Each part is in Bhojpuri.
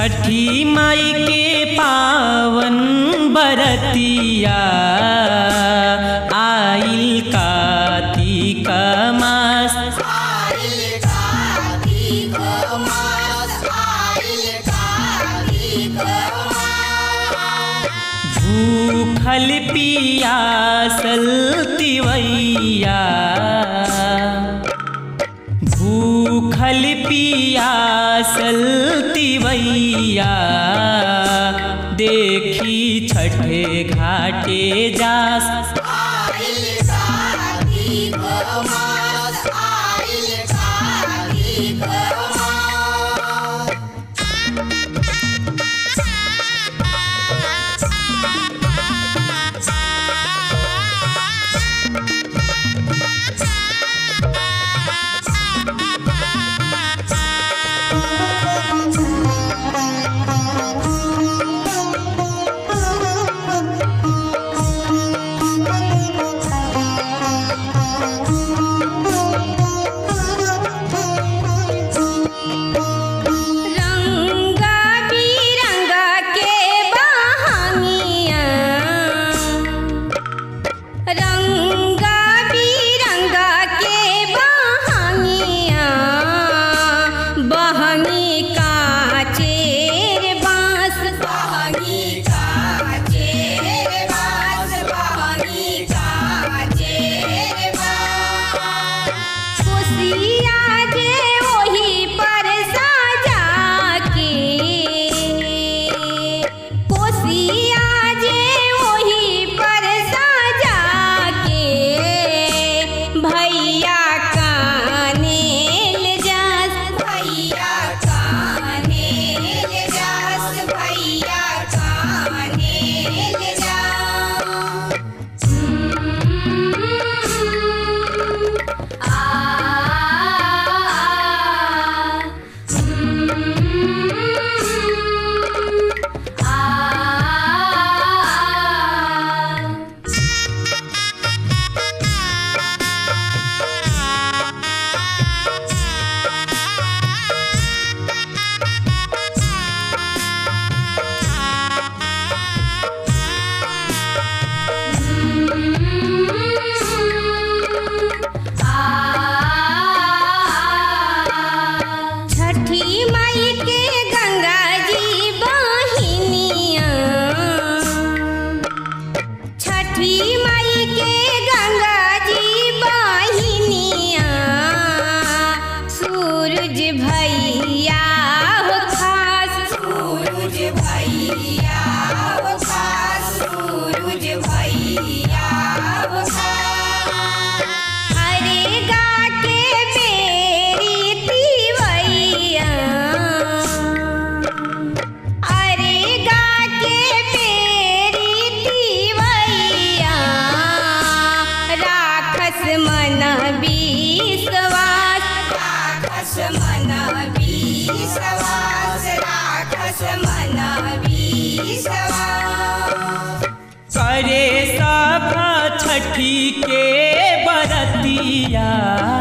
छठी माई के पावन बरतिया आइल कार्तिक मास आइल कार्तिक मास आइल कार्तिक मास भूखल पियासल तिवैया भूखल पियासल तिवैया देखी छठे घाटे जास आइल कार्तिक मास आइल कार्तिक मास रंगा बिरंगा के बहानिया रंगा बिरंगा के बहानिया बहनी का चेर बांस बहनी का चेर बांस बहनी का चेर बांस खुशिया जे ओही पर साजा के खुशिया जे ओही पर साजा के भैया काने ले जास भैया काने ले जास भैया काने ले जास छठी माई के गंगा जी बहिनिया छठी माई के गंगा जी बहिनिया सूरज भैया हो खास सूरज भैया हो खास सूरज भैया हो खास अरे गा के बेरी तिवैया अरे गा के बेरी तिवैया राखस मन विश्वास राखस मन विश्वास राखस मन विश्वास करे सभा छठी के बरतिया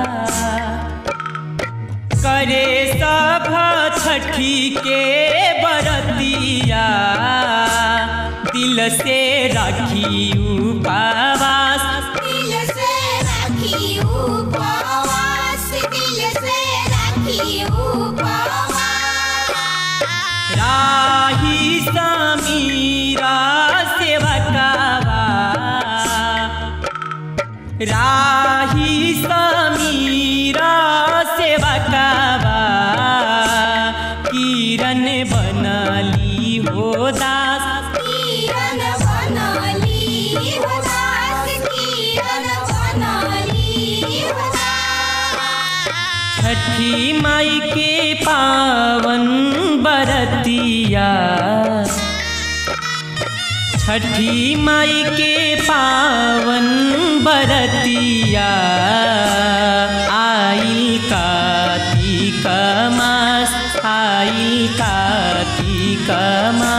करे सभा छठी के बरतिया दिल से राखी उपवास दिल से राखी उपवास दिल से राखी उपवास राही समीरा सेवकावा राही समीरा सेवकावा किरण बनली हो दास किरण बनली हो दास किरण बनली हो दास छठी माई के पावन बरतिया छठी माई के पावन बरतिया आइल कार्तिक मास आइल कार्तिक मास